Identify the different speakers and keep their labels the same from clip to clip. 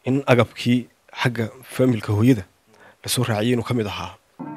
Speaker 1: in agabkii xagga faamilka hooyada lasoo raaciyay inuu ka mid ahaa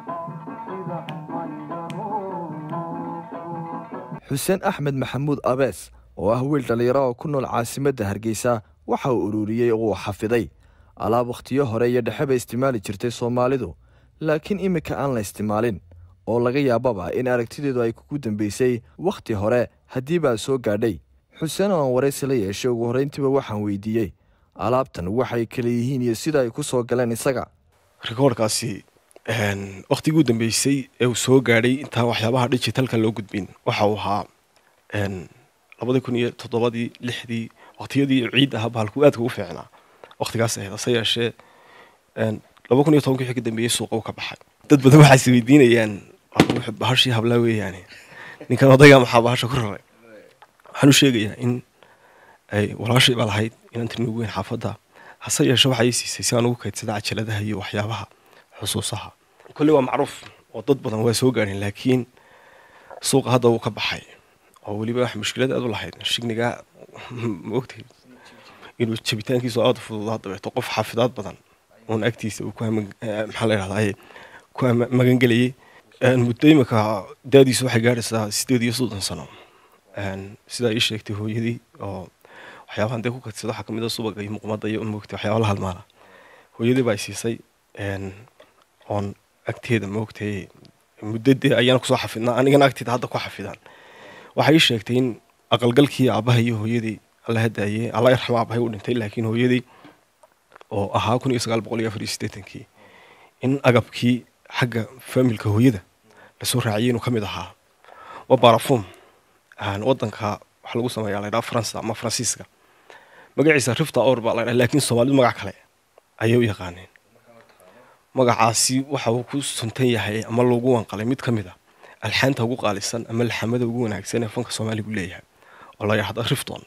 Speaker 2: xuseen axmed maxamuud abees oo ah wiil dhallinyaro oo ku nool caasimadda hargeysa waxa uu ururiyey oo uu xafiday alaab wakhtiyo hore iyo dhexeba isticmaali jirtay soomaalidu laakiin iminka aan la isticmaalin oo laga yaababa in aragtideedu ay kugu dambeysay wakhti hore haddii baa soo gaadhay xuseen oo aan waraysi la yeeshay ugu horrayntiiba waxaan weydiiyey alaabtan waxay kala yihiin iyo sida ay ku soo galeen isaga
Speaker 1: rikoorkaasi wakhtigii u dambeysay ee uu soo gaadhay intaa waxyaabaha digitalka loo gudbin waxa uu ahaa labadii kun iyo toddobadii lixdii waqtiyadii ciid aha bahalku aadka ugu fiicnaa waqtigaas ahayd hase yeeshee laba kun iyo tobankii wixii ka dambeeyey suuqa u ka baxay dad badan waxaa is weydiinayaan bahashii hablaa weeyaane ninkan odaygaa maxaa bahasha ku raray waxaan u sheegayaa in ay walaashay baa lahayd inaan tirni ugu weyn xaafadda hase yeeshee waxaa ii siisay si aan ugu kaydsada cajaladaha iyo waxyaabaha xusuusaha kolley waa macruuf oo dad badan waa soo gaadheen laakiin suuqa hadda wuu ka baxay oo weliba wax mushkilad aad u lahayd shignigaa ma ogtahay inuu jabitaankiisu aada fududaa dabeeto qof xaafidaad badan uun agtiisa uu maxaa la yidhahdaa ku magangelayay muddo imika daadiisu waxay gaadhaysaa sideed iyo soddon sano sidaa ii sheegtay hooyadii oo waxyaabahan dee ku kadsada waxaa kamid a subaga iyo muqmada iyo moogtay waxyaaba la halmaala hooyadii baa siisay oon agteeda moogtay muddadee ayaana kusoo xafidnaa anigana agteeda hadda ku xafidaan waxay ii sheegtay in aqalgalkii aabaha iyo hooyadii alla hadaayey alla yarxamo aabahay u dhintay laakiin hooyadii oo ahaa kun iyo sagaal boqol iyo afar iyo siddeetankii in agabkii xagga faamilka hooyada lasoo raaciyay inuu ka mid ahaa waa barafum wadanka waxa lagu sameeyaa la ydhaha faransa ama faransiiska magaciisa rifta or baa la ydhaha laakiin soomaalidu magac kale ayay u yaqaaneen magacaasi waxa uu ku suntan yahay ama loogu wanqalay mid ka mid a alxaanta ugu qaalisan ama laxamada ugu wanaagsan ee fanka soomaaligu leeyahay oo la yidhahda rifton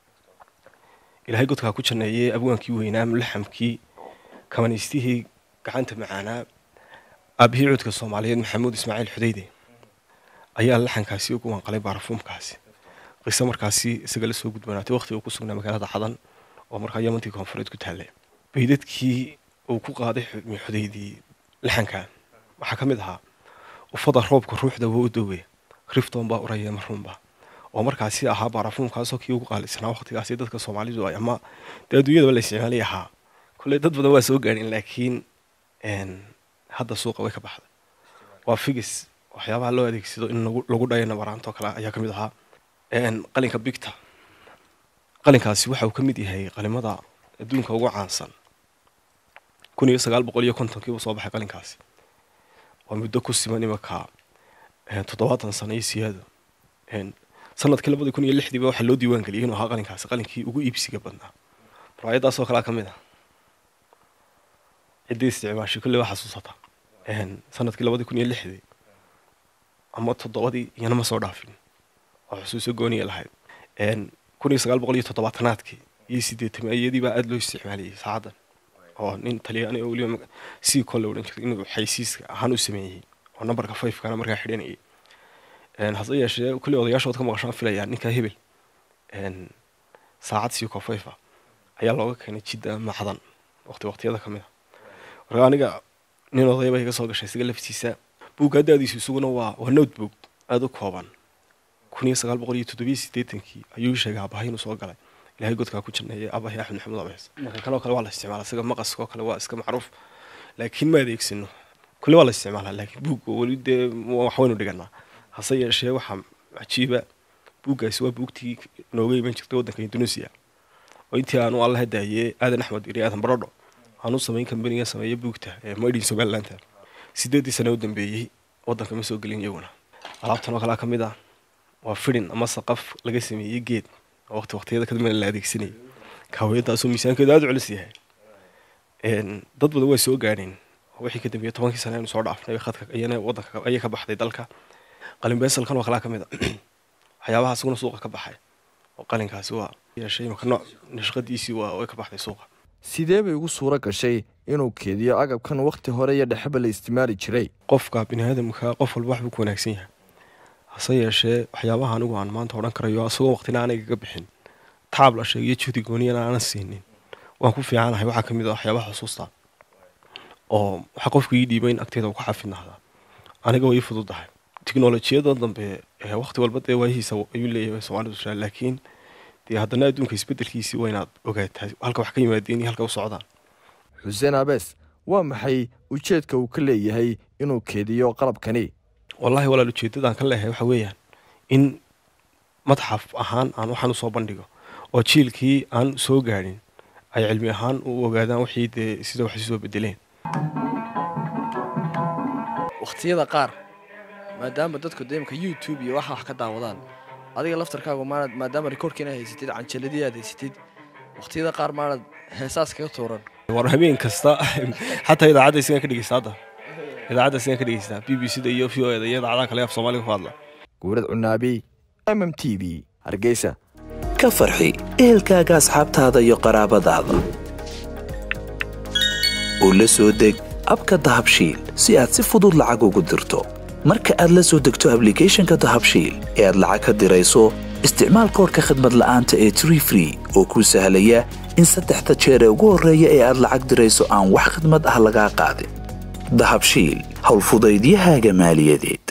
Speaker 1: ilaahay godkaa ku janneeyey abwaankii weynaa mulaxamkii kamanaystihii gacanta macaanaa aabihii cuudka soomaaliyeed maxamuud ismaaciil xudeyde ayaa laxankaasi ugu wanqalay baarafuumkaasi qiso markaasi isaga la soo gudbanaatay waqtiga uu ku sugnaa magaalada xadan oo markaa yamantii koonfureed ku taallay baydadkii uu ku qaaday xudeydii laxanka waxaa ka mid ahaa ufada roobka ruuxda waa u dowe rifton baa uraya marruunba oo markaasi ahaa baarafuumkaasoo kii ugu qaalisanaa waqtigaasi dadka soomaalidu ay ama dee adduunyadaba la isticmaalay ahaa kolley dad badan waa soo gaadhin laakiin hadda suuqa way ka baxday waa figis waxyaabaha loo adeegsado in lagu dhayo nabaraanto kale ayaa ka mid ahaa qalinka bigta qalinkaasi waxa uu ka mid yahay qalimada adduunka ugu caansan kun iyo sagaal boqol iyo kontonkii buu soo baxay qalinkaasi waa muddo ku siman imanka toddobaatan sano iyo siyaado sanadkii labadii kun iyo lixdiiba waxaa loo diiwaan geliyay inuu ahaa qalinkaasi qalinkii ugu iibsiga badnaa muraayadaasoo kalea ka mid ah ciddii isticmaashay kolley waa xasuusata sanadkii labadii kun iyo lixdii ama toddobadii iyana ma soo dhaafin oo xusuuso gooniya lahayd kun iyo sagaal boqol iyo toddobaatanaadkii iyo sideetamiyadii baa aada loo isticmaalayay saacaddan oo nin talyaani oo weliba sii kolle odhan jirtay inuu xaysiiska ahaan u sameeyey oo nambarka fivekana markaa xidhanayay hase yeeshee kulley odayaashood ka maqashaan filayaa ninkaa hebel saacad sii kofayfa ayaa looga keenay jidda macdan waqti waqtiyada ka mid a marka aniga nin odayba iga soo gashay isaga laftiisa buugga daadiisu isaguna waa waa notebook aada u kooban kun iyo sagaal boqol iyo toddobiyo siddeetankii ayuu sheegay abahay inuu soo galay ilahay godkaa ku janneeyay abahay axmed maxamuud abees marka kanoo kale waa la isticmaala isaga maqaskoo kale waa iska macruuf laakiin ma adeegsano kulle waa la isticmaalaa laakiin buugga weli dee wax waynu dhiganaa hase yeeshee waxaa cajiiba buuggaasi waa buugtii nooga iman jirtay waddanka indonesia oo intii aanu alla hadaayee aadan axmed iri aadan barodho aanu samayn kambaniga sameeya buugta ee maydhin somalilandta sideeddii sane u dambeeyey waddanka ma soo gelin iyaguna alaabtan oo kalea ka mid ah waa fidhin ama saqaf laga sameeyey geed oo waqti waqtiyada kadambena la adeegsanayay kaawiyadaasoo miisaankeedu aada u culus yahay dad badan waa soo gaadheen wixii ka dambeeyey tobankii sane aynu soo dhaafnay khadka iyana waddanka ayay ka baxday dalka qalin beesalkan oo kalea ka mid a waxyaabaha isaguna suuqa ka baxay oo qalinkaasi waa yeeshay imaka nooc nashqadiisii waa way ka baxday suuqa
Speaker 2: sidee bay ugu suuro gashay inuu keediyo agabkan wakhti hore iyo dhexeba la isticmaali jiray
Speaker 1: qofka bini aadamka qof walba waxbuu ku wanaagsan yahay hase yeeshee waxyaabaha anigu aan maanta odhan karayo asagoo waqtina aanay kaga bixin taab la sheegiyo juhdi gooniyana aanan siinin waan ku fiicanahay waxaa ka mid a waxyaabaha xusuusta oo waxaa qofku ii dhiibay in agteeda uu ku xafidnahdaa aniga way ii fududahay tiknolojiyada dambe waqti walba dee waayihiisa ayuu leeyahay soomaalidu jiraa laakiin dee haddana adduunka isbedelkiisii waa inaad ogaataa halka wax ka yimaadeen iyo halka u socdaan
Speaker 2: xuseen abees waa maxay ujeedka uu ka leeyahay inuu keediyo qalabkani
Speaker 1: wallaahi walaal ujeeddadaan ka leeyahay waxa weeyaan in madxaf ahaan aan waxaan usoo bandhigo oo jiilkii aan soo gaadhin ay cilmi ahaan u ogaadaan wixii dee sida wax isu soo bedeleen
Speaker 2: wakhtiyada qaar maadaama dadku deemka youtube iyo waxa wax ka daawadaan adiga laftarkaagu maanad maadaama rikoorkiina haysatid canjaladii aad haysatid wakhtiyada qaar maanad heesaas kaga tuuran
Speaker 1: war habeen kasta xataa idaacadda isagaan ka dhegeysta hadda idaacadda isagaan ka dhegeystaa b b c da iyo v o eda iyo idaacadaha kale af soomaaliga ku hadla
Speaker 2: guurad cunaabi m m t v hargeysa
Speaker 3: ka farxi ehelkaaga asxaabtaada iyo qaraabadaada oo la soo deg abka dahabshiil si aad si fudud lacag ugu dirto marka aad la soo degto ablicathonka dahabshiil ee aad lacag ka dirayso isticmaal koorka khadmad la'aanta ee tree free oo kuu sahlaya in saddexda jeer ee ugu horreeya ee aad lacag dirayso aan wax khidmad ah lagaa qaadin dahabshiil howlfudaydiyahaaga maaliyadeed